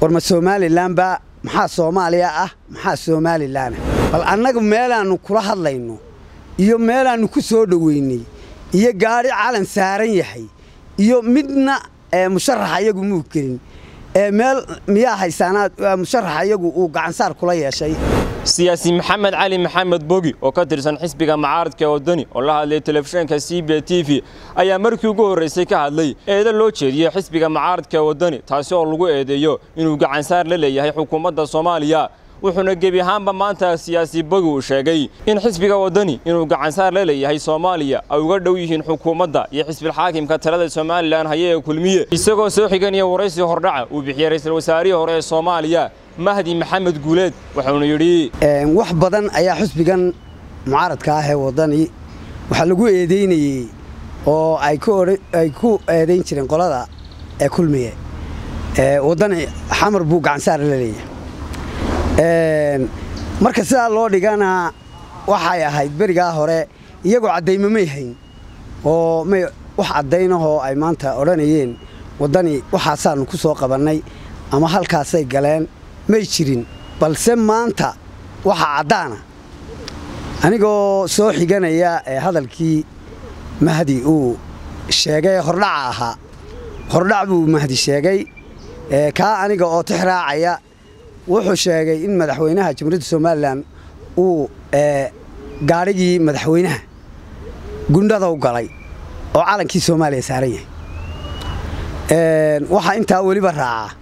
war ma somalilanba maxaa soomaaliya ah maxaa somalilan bal annaga meelaannu kula hadlayno iyo meelaannu ku soo dhoweynay iyo gaadhi calan saaran yahay iyo midna musharaxa iyagu muu gelin meel miyaa haysaanaad musharaxa iyagu uu gacansaar kula yeeshay siyaasi maxamed cali maxamed bogi oo ka tirsan xisbiga mucaaradka wadani oo la hadlay telefishinka c b t v ayaa markii ugu horraysay ka hadlay eedo loo jeediyey xisbiga mucaaradka wadani taasi oo lagu eedeeyo inuu gacansaar la leeyahay xukuumadda soomaaliya wuxuuna gebi ahaanba maanta siyaasi bogi uu sheegay in xisbiga wadani inuu gacansaar la leeyahay soomaaliya ay uga dhow yihiin xukuumadda iyo xisbilxaakimka talada somalilan haye ee kulmiye isagoo soo xiganaya waraysi hordhaca uu bixiyey ra'iisul wasaarihii hore ee soomaaliya mahdi maxamed guuleed wuxuuna yidhi wax badan ayaa xusbigan mucaaradka ah ee wadani waxaa lagu eedeynayey oo ay ku eedayn jireen qolada ee kulmiye wadani xamar buu gacansaar la leeyahay marka sidaa loo dhigana waxay ahayd berigaa hore iyagoo caddaymo may hayn oo may wax caddaynahoo ay maanta odhanayeen waddani waxaasaannu ku soo qabannay ama halkaasay galeen may jirin balse maanta waxaa caddaana anigoo soo xiganaya ee hadalkii mahdi uu sheegay hordhaca ahaa hordhac buu mahdi sheegay kaa aniga oo tix raacaya wuxuu sheegay in madaxweynaha jamhuuriyadda somalilan uu gaadhigii madaxweynaha gundhadow galay oo calankii soomaaliya saaran yahay waxaa intaa weliba raacaa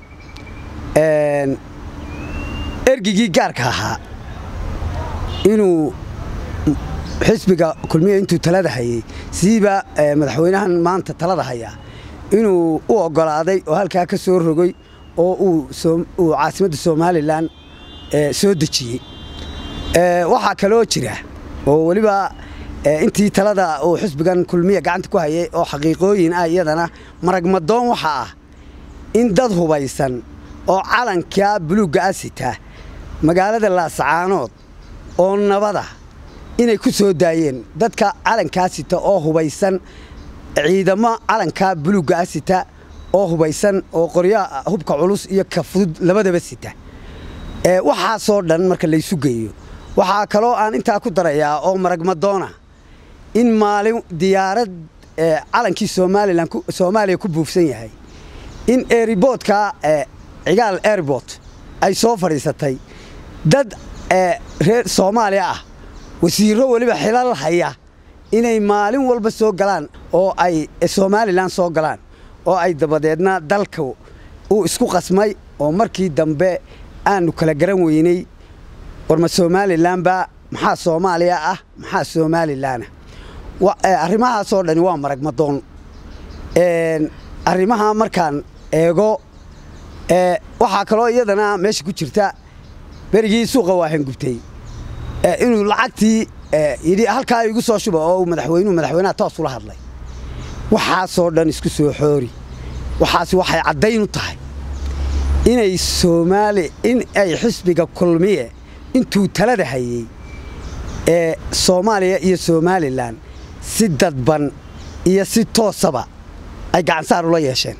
ergigii gaarka ahaa inuu xisbiga kulmiya intuu talada hayey siiba madaxweynahan maanta talada hayaa inuu u oggolaaday oo halkaa ka soo rogay oo uu caasimadda somalilan soo dejiyey waxaa kaloo jira oo weliba intii talada uu xisbigan kulmiya gacanta ku hayay oo xaqiiqooyin ah iyadana maragmadoon waxa ah in dad hubaysan oo calankaa buluugga ah sita magaalada laasacaanood oo nabada inay ku soo daayeen dadka calankaa sita oo hubaysan ciidamo calankaa buluugga ah sita oo hubaysan oo qoryaha hubka culus iyo ka fudud labadaba sita waxaasoo dhan marka laysu geeyo waxaa kaloo aan intaa ku darayaa oo maragmadoona in maalin diyaarad calankii somalilan soomaaliya ku buufsan yahay in eriboodka cigaal airbort ay soo fadhiisatay dad reer soomaaliya ah wasiirro weliba xilal haya inay maalin walba soo galaan oo ay somalilan soo galaan oo ay dabadeedna dalka uu isku qasmay oo markii dambe aanu kala garan weynay war ma somalilanba maxaa soomaaliya ah maxaa somalilanah arrimahaasoo dhani waa maragmadoon arrimaha markaan eego waxaa kaloo iyadana meesha ku jirta berigii suuqa waahan gubtay inuu lacagtii yidhi halkaa igu soo shuba oo madaxweynuhu madaxweynaha toos ula hadlay waxaasoo dhan isku soo xoori waxaas waxay caddayn u tahay inay soomaali in ay xisbiga kulmiye intuu talada hayey ee soomaaliya iyo somalilan si dadban iyo si toosaba ay gacansaar ula yeesheen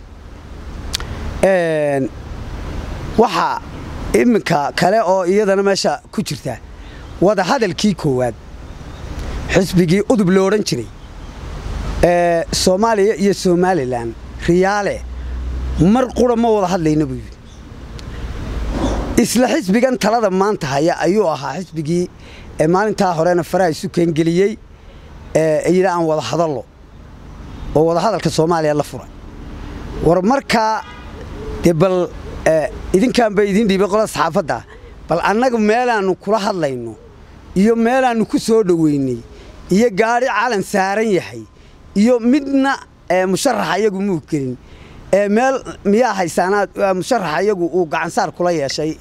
waxaa iminka kale oo iyadana meesha ku jirta wadahadalkii koowaad xisbigii udub lo odhan jiray soomaaliya iyo somalilan riyaale mar qura ma wada hadlayna buu yidhi isla xisbigan talada maanta haya ayuu ahaa xisbigii maalintaa horena faraha isu keengeliyey yidhi aan wada hadallo oo wadahadalka soomaaliya la furay war markaa dee bal idinkaanba idiin dhiibay qolada saxaafadda bal annaga meelaannu kula hadlayno iyo meelaannu ku soo dhoweynay iyo gaadhi calan saaran yahay iyo midna musharaxa iyagu muu gelin meel miyaa haysaanaad musharaxa iyagu uu gacansaar kula yeeshay